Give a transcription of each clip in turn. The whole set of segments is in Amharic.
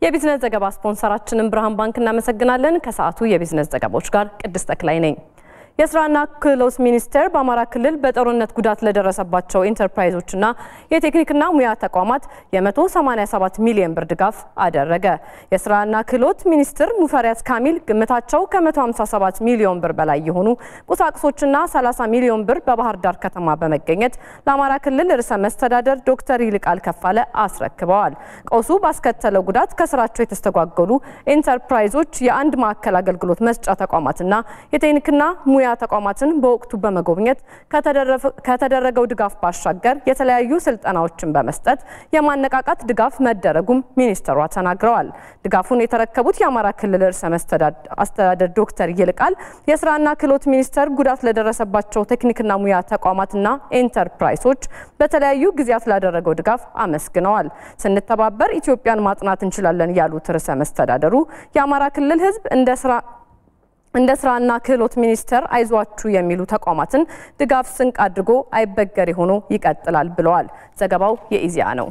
የቢዝነስ ዘገባ ስፖንሰራችንን ብርሃን ባንክ እናመሰግናለን። ከሰዓቱ የቢዝነስ ዘገባዎች ጋር ቅድስት ተክላይ ነኝ። የስራና ክህሎት ሚኒስቴር በአማራ ክልል በጦርነት ጉዳት ለደረሰባቸው ኢንተርፕራይዞችና የቴክኒክና ሙያ ተቋማት የ187 ሚሊዮን ብር ድጋፍ አደረገ። የስራና ክህሎት ሚኒስትር ሙፈሪያት ካሚል ግምታቸው ከ157 ሚሊዮን ብር በላይ የሆኑ ቁሳቁሶችና 30 ሚሊዮን ብር በባህር ዳር ከተማ በመገኘት ለአማራ ክልል ርዕሰ መስተዳደር ዶክተር ይልቃል ከፋለ አስረክበዋል። ቀውሱ ባስከተለው ጉዳት ከስራቸው የተስተጓጎሉ ኢንተርፕራይዞች የአንድ ማዕከል አገልግሎት መስጫ ተቋማትና የቴክኒክና ሙያ ሙያ ተቋማትን በወቅቱ በመጎብኘት ከተደረገው ድጋፍ ባሻገር የተለያዩ ስልጠናዎችን በመስጠት የማነቃቃት ድጋፍ መደረጉም ሚኒስትሯ ተናግረዋል። ድጋፉን የተረከቡት የአማራ ክልል ርዕሰ መስተዳደር ዶክተር ይልቃል የስራና ክህሎት ሚኒስቴር ጉዳት ለደረሰባቸው ቴክኒክና ሙያ ተቋማትና ኢንተርፕራይሶች በተለያዩ ጊዜያት ላደረገው ድጋፍ አመስግነዋል። ስንተባበር ኢትዮጵያን ማጽናት እንችላለን ያሉት ርዕሰ መስተዳደሩ የአማራ ክልል ሕዝብ እንደ ስራ እንደ ስራና ክህሎት ሚኒስቴር አይዟችሁ የሚሉ ተቋማትን ድጋፍ ስንቅ አድርጎ አይበገሬ ሆኖ ይቀጥላል ብለዋል። ዘገባው የኢዜአ ነው።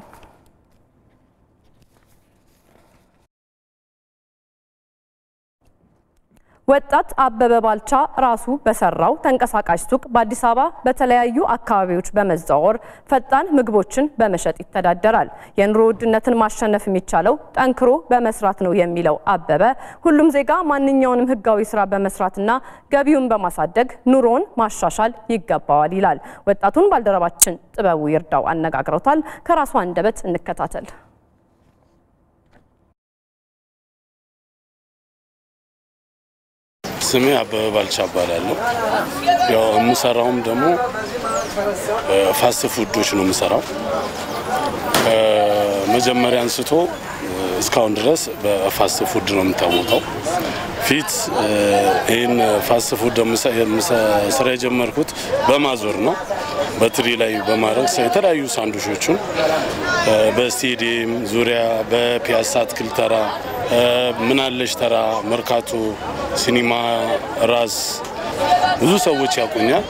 ወጣት አበበ ባልቻ ራሱ በሰራው ተንቀሳቃሽ ሱቅ በአዲስ አበባ በተለያዩ አካባቢዎች በመዘዋወር ፈጣን ምግቦችን በመሸጥ ይተዳደራል። የኑሮ ውድነትን ማሸነፍ የሚቻለው ጠንክሮ በመስራት ነው የሚለው አበበ ሁሉም ዜጋ ማንኛውንም ሕጋዊ ስራ በመስራትና ገቢውን በማሳደግ ኑሮውን ማሻሻል ይገባዋል ይላል። ወጣቱን ባልደረባችን ጥበቡ ይርዳው አነጋግረውታል። ከራሱ አንደበት እንከታተል። ስሜ አበበ ባልቻ እባላለሁ። ያው የምሰራውም ደግሞ ፋስት ፉዶች ነው የምሰራው። ከመጀመሪያ አንስቶ እስካሁን ድረስ በፋስት ፉድ ነው የምታወቀው። ፊት ይህን ፋስት ፉድ ስራ የጀመርኩት በማዞር ነው። በትሪ ላይ በማድረግ የተለያዩ ሳንዱሾቹን በስቴዲየም ዙሪያ፣ በፒያሳ አትክልት ተራ፣ ምናለሽ ተራ፣ መርካቶ፣ ሲኒማ ራስ ብዙ ሰዎች ያውቁኛል።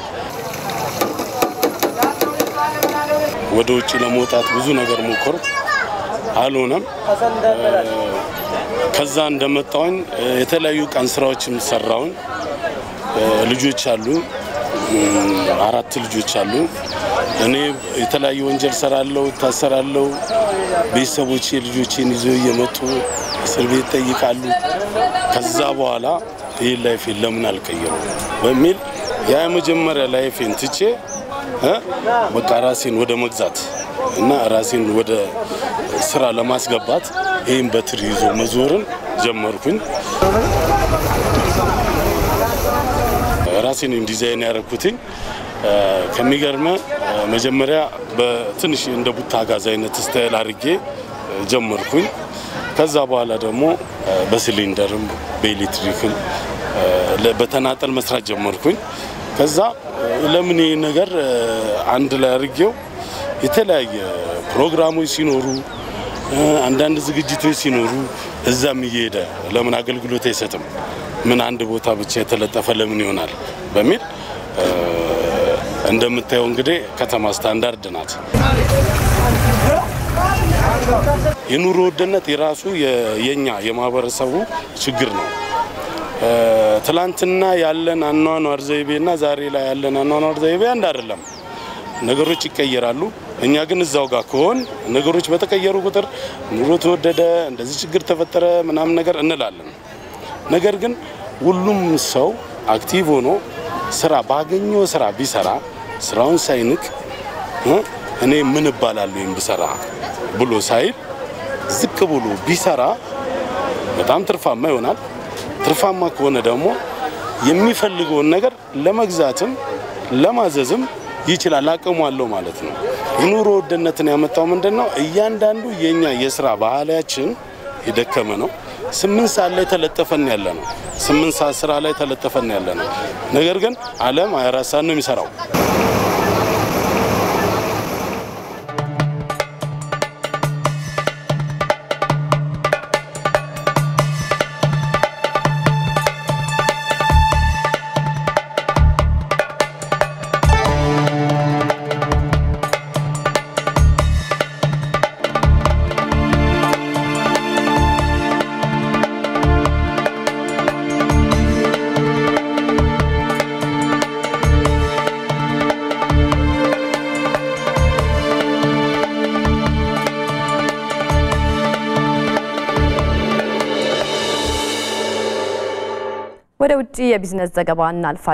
ወደ ውጭ ለመውጣት ብዙ ነገር ሞከሩ፣ አልሆነም። ከዛ እንደመጣውኝ የተለያዩ ቀን ስራዎችም ሰራውኝ። ልጆች አሉ፣ አራት ልጆች አሉ። እኔ የተለያዩ ወንጀል ሰራለሁ፣ እታሰራለሁ። ቤተሰቦቼ ልጆቼን ይዘው እየመጡ እስር ቤት ጠይቃሉ። ከዛ በኋላ ይህ ላይፌን ለምን አልቀየሩ በሚል ያ የመጀመሪያ ላይፌን ትቼ በቃ ራሴን ወደ መግዛት እና ራሴን ወደ ስራ ለማስገባት ይህም በትር ይዞ መዞርን ጀመርኩኝ። ራሴን ዲዛይን ያደረኩትኝ ከሚገርመ መጀመሪያ በትንሽ እንደ ቡታ ጋዝ አይነት ስታይል አድርጌ ጀመርኩኝ። ከዛ በኋላ ደግሞ በሲሊንደርም በኤሌክትሪክም በተናጠል መስራት ጀመርኩኝ። ከዛ ለምን ይህ ነገር አንድ ላይ አድርጌው የተለያየ ፕሮግራሞች ሲኖሩ አንዳንድ ዝግጅቶች ሲኖሩ እዛም እየሄደ ለምን አገልግሎት አይሰጥም? ምን አንድ ቦታ ብቻ የተለጠፈ ለምን ይሆናል? በሚል እንደምታየው እንግዲህ ከተማ ስታንዳርድ ናት። የኑሮ ውድነት የራሱ የኛ የማህበረሰቡ ችግር ነው። ትላንትና ያለን አኗኗር ዘይቤና ዛሬ ላይ ያለን አኗኗር ዘይቤ አንድ አይደለም። ነገሮች ይቀየራሉ። እኛ ግን እዛው ጋር ከሆን ነገሮች በተቀየሩ ቁጥር ኑሮ ተወደደ፣ እንደዚህ ችግር ተፈጠረ ምናምን ነገር እንላለን። ነገር ግን ሁሉም ሰው አክቲቭ ሆኖ ስራ ባገኘው ስራ ቢሰራ ስራውን ሳይንቅ እኔ ምን እባላለሁ ወይም ብሰራ ብሎ ሳይል ዝቅ ብሎ ቢሰራ በጣም ትርፋማ ይሆናል። ትርፋማ ከሆነ ደግሞ የሚፈልገውን ነገር ለመግዛትም ለማዘዝም ይችላል፣ አቅሙ አለው ማለት ነው። የኑሮ ውድነትን ያመጣው ምንድን ነው? እያንዳንዱ የኛ የስራ ባህላችን የደከመ ነው። ስምንት ሰዓት ላይ ተለጠፈን ያለ ነው። ስምንት ሰዓት ስራ ላይ ተለጠፈን ያለ ነው። ነገር ግን ዓለም 24 ሰዓት ነው የሚሰራው። ወደ ውጭ የቢዝነስ ዘገባ እናልፋለን።